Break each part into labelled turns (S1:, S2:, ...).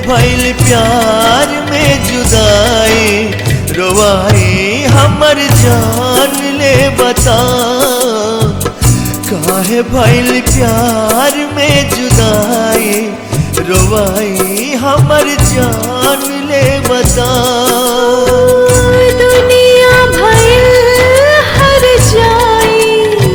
S1: भइल प्यार में जुदाई रोवाई हमर जान ले बता काहे भइल प्यार में जुदाई रोवाई हमर जान ले बता
S2: दुनिया भर हर जाई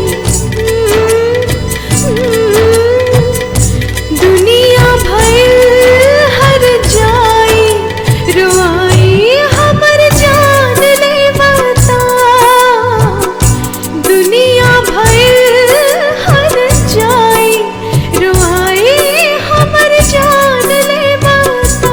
S2: दुनिया भर हर जाई रुआई हमर जान ले बता दुनिया भर हर जाई रुआई हमर जान ले बता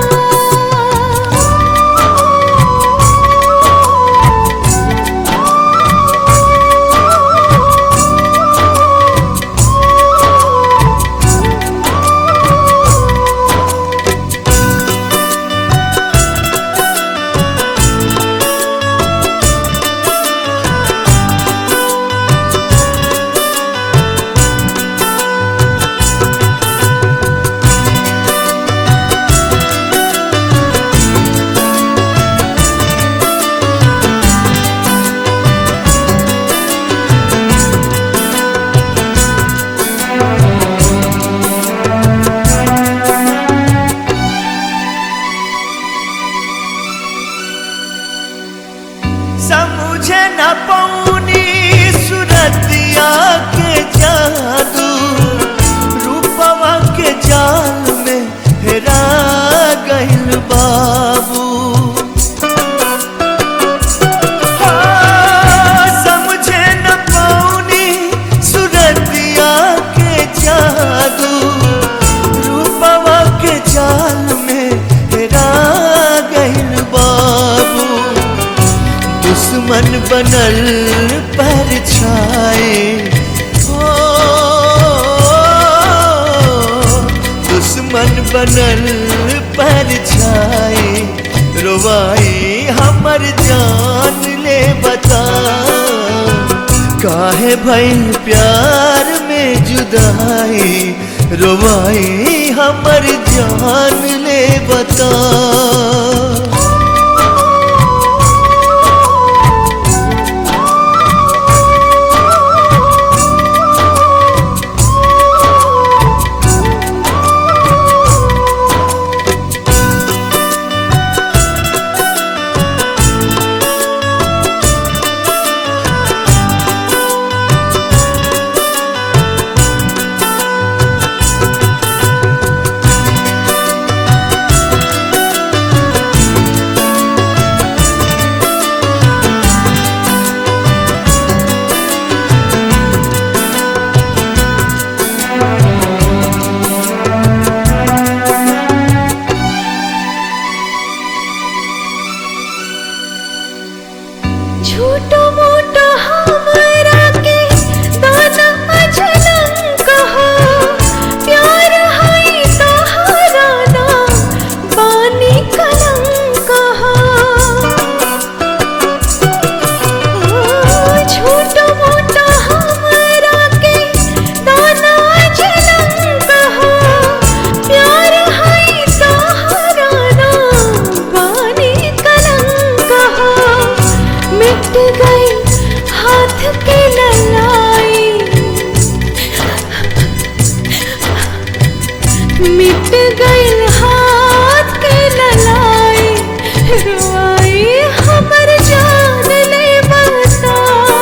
S1: समझे न पौनी सुरतिया के जादू रूपवा के जाल में हेरा गइल बाबू हाँ, समझे न पौनी सुरतिया के जादू रूपवा के जाल में हेरा गइल बाबू दुश्मन बनल पर छाए हो दुश्मन बनल पर छाए रोवाई हमर जान ले बता काहे भइल प्यार में जुदाई रोवाई हमर जान ले बता
S2: झूठो मोटो हमरा के दाना अजनम कहो प्यार है सहारा ना बानी कलंक कहो झूठो मोटो हमरा के दाना अजनम कहो प्यार है सहारा ना बानी कलंक कहो मिट गई हाथ की ललाई मिट गई हाथ की ललाई रुआई हमर जान ले बता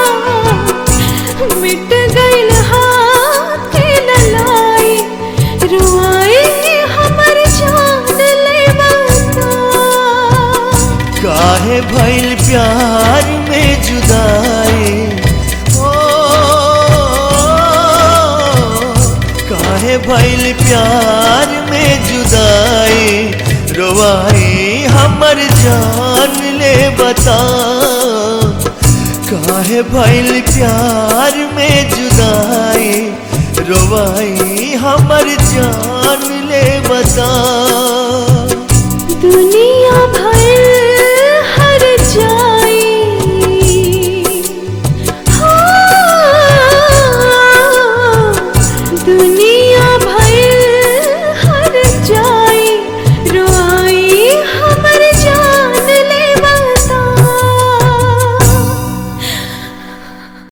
S2: मिट गई हाथ की ललाई रुआई हमर जान ले बता
S1: काहे भइल प्यार में जुदाई ओ काहे भइल प्यार में जुदाई रोवाई हमर जान ले बता काहे भइल प्यार में जुदाई रोवाई हमर जान ले बता
S2: दुनिया भर हर जाई हाँ, दुनिया